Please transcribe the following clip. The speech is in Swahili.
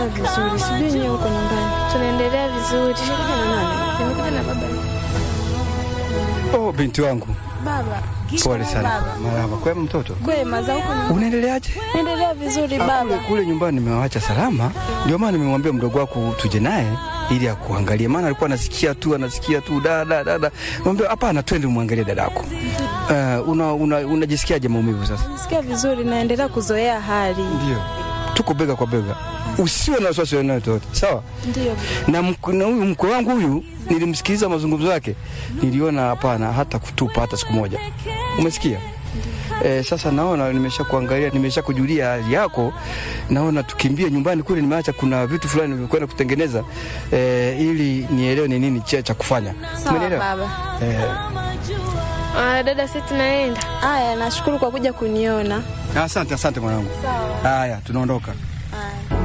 Vizuri, sijui nyewe huko nyumbani. Tunaendelea vizuri. Umekuja na nani? Nimekuja na baba. Oh, binti wangu, Baba. pole sana. Marahaba. Kwema mtoto, Kwema za huko nyumbani. unaendeleaje? Naendelea vizuri Ah, Kule, baba. kule nyumbani nimewaacha salama, ndio maana nimemwambia mdogo wako tuje naye ili akuangalie, maana alikuwa anasikia tu anasikia tu dada dada. Mwambie hapana, twende umwangalie dadako. Uh, una, una, unajisikiaje maumivu sasa? Nasikia vizuri, naendelea kuzoea hali. Ndio, tuko bega kwa bega, usiwe na wasiwasi yoyote, sawa? Ndio. na mk- na huyu mkwe wangu huyu nilimsikiliza mazungumzo yake, niliona hapana hata kutupa hata siku moja. Umesikia? E, sasa naona nimesha kuangalia, nimesha kujulia hali yako, naona tukimbie nyumbani kule. Nimeacha kuna vitu fulani nilikwenda kutengeneza e, ili nielewe ni nini cha cha kufanya. Sawa Umenielewa? baba. E, Ah, dada, sisi tunaenda. Aya, nashukuru kwa kuja kuniona. asante asante mwanangu. Haya, tunaondoka.